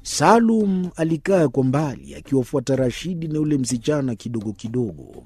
Salum alikaa kwa mbali akiwafuata Rashidi na yule msichana kidogo kidogo.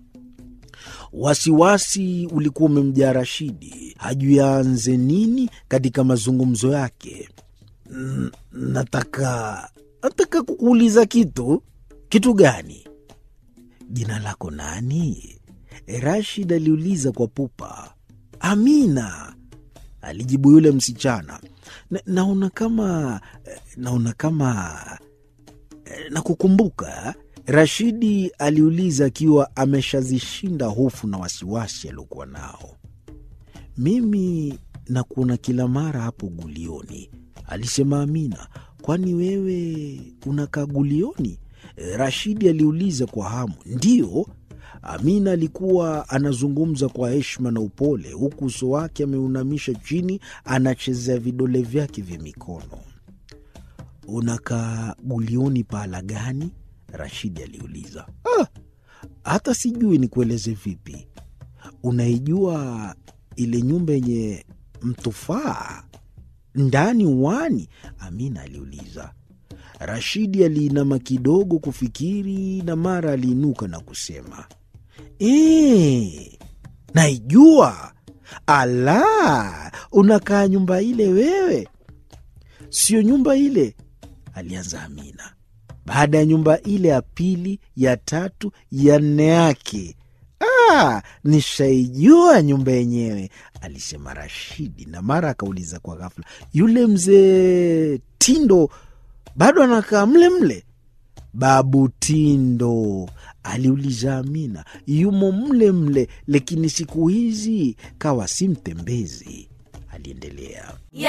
Wasiwasi ulikuwa umemjaa Rashidi, hajui aanze nini katika mazungumzo yake. "N- Nataka nataka kukuuliza kitu. Kitu gani? Jina lako nani? Rashid aliuliza kwa pupa. Amina, alijibu yule msichana. Na, naona kama naona kama nakukumbuka. Rashidi aliuliza akiwa ameshazishinda hofu na wasiwasi aliokuwa nao. Mimi nakuona kila mara hapo gulioni, alisema Amina. Kwani wewe unakaa gulioni? Rashidi aliuliza kwa hamu. Ndiyo, Amina alikuwa anazungumza kwa heshima na upole, huku uso wake ameunamisha chini, anachezea vidole vyake vya mikono. Unakaa gulioni pahala gani? Rashidi aliuliza. Ah, hata sijui nikueleze vipi. Unaijua ile nyumba yenye mtufaa ndani uwani? Amina aliuliza. Rashidi aliinama kidogo kufikiri, na mara aliinuka na kusema ee, naijua. Ala, unakaa nyumba ile wewe? Sio nyumba ile, alianza Amina. Baada ya nyumba ile ya pili, ya tatu, ya nne yake Ah, nishaijua nyumba yenyewe, alisema Rashidi, na mara akauliza kwa ghafla, yule mzee Tindo bado anakaa mle mle? Babu Tindo, aliuliza Amina. Yumo mle mle, lakini siku hizi kawa si mtembezi, aliendelea.